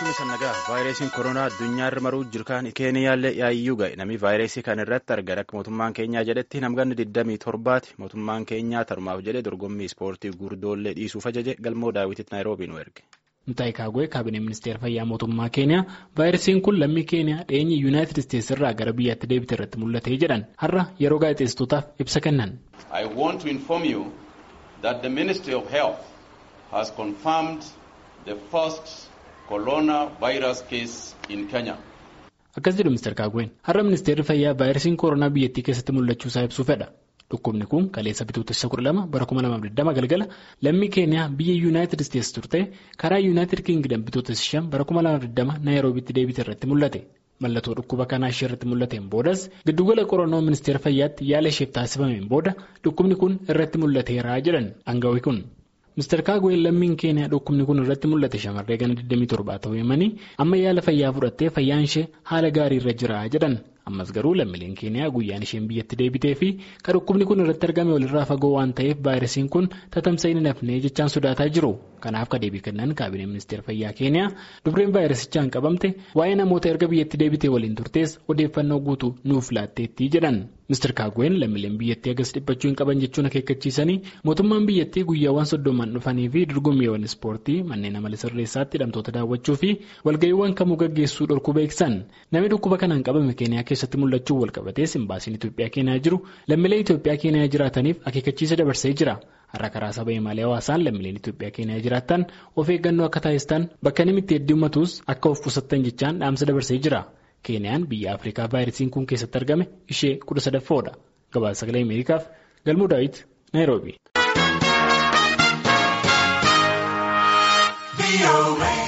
Galchumni sannagaa vaayirasiin koronaa addunyaa irra maruu jirkaan keeniyaallee yaayyuu ga'e namni vaayirasii kan irratti argame akka mootummaan keenyaa jedhetti namganni 27ti mootummaan keenyaa tarumaaf jedhe dorgommii ispoortii gurdoollee dhiisuuf ajaje galmoo daawwititti naayiroobii nu erge. Mutaayi Kaagwee kaabinee ministeera fayyaa mootummaa keeniyaa vaayirasiin kun lammii keeniyaa dheenyi yuunaayitid isteetsi irraa gara biyyaatti deebite irratti mul'ate jedhan har'a yeroo gaazexeessitootaaf ibsa kennan. I want to inform you that the Ministry of Health has confirmed the first coronavirus case in Kenya. Akkas jedhu Mr. Kaagween har'a ministeerri fayyaa vaayirasiin koronaa biyyattii keessatti mul'achuu isaa ibsuu fedha. Dhukkubni kun kaleessa bitootessa 12 bara 2020 galgala lammii keeniyaa biyya yuunaayitid isteetsi turte karaa yuunaayitid kiingidam bitootessa 5 bara 2020 naayiroobitti deebite irratti mul'ate. Mallattoo dhukkuba kanaa ishee irratti mul'ateen boodas giddugala qorannoo ministeera fayyaatti yaala isheef taasifameen booda dhukkubni kun irratti mul'ateera jedhan aangawi kun. Mr. Kaagween lammiin keeniyaa dhukkubni kun irratti mul'ate shamarree gana 27 ta'uu himanii amma yaala fayyaa fudhattee fayyaan ishee haala gaarii irra jira jedhan. ammas garuu lammiileen keeniyaa guyyaan isheen biyyatti deebitee fi kan dhukkubni kun irratti argame walirraa fagoo waan ta'eef vaayirasiin kun tatamsa'uu hin hafnee jechaan sodaataa jiru kanaaf ka deebii kennan kaabinee ministeera fayyaa keeniyaa dubreen vaayirasichaan qabamte waa'ee namoota erga biyyatti deebitee waliin turtees odeeffannoo guutuu nuuf laatteetti jedhan Mr. Kaagween lammiileen biyyattii agas dhiphachuu hin qaban jechuun akeekkachiisanii mootummaan biyyattii guyyaawwan soddomaan dhufanii fi dorgommiiwwan ispoortii manneen amala sirreessaatti hidhamtoota daawwachuu fi walga'iiwwan kamuu gaggeessuu dhorkuu beeksisan namni dhukkuba kanaan qabame keeniyaa keessatti mul'achuu walqabatee simbaasiin Itoophiyaa keenyaa jiru lammiilee Itoophiyaa keenyaa jiraataniif akeekkachiisa dabarsee jira. Har'a karaa saba himaalee hawaasaan lammiileen Itoophiyaa keenyaa jiraatan of eeggannoo akka taasistan bakka namni itti heddummatus akka of qusattan jechaan dhaamsa dabarsee jira. Keeniyaan biyya Afrikaa vaayirasiin kun keessatti argame ishee kudha sadaffoodha. Gabaasa sagalee Ameerikaaf Galmuu Daawit Naayiroobii.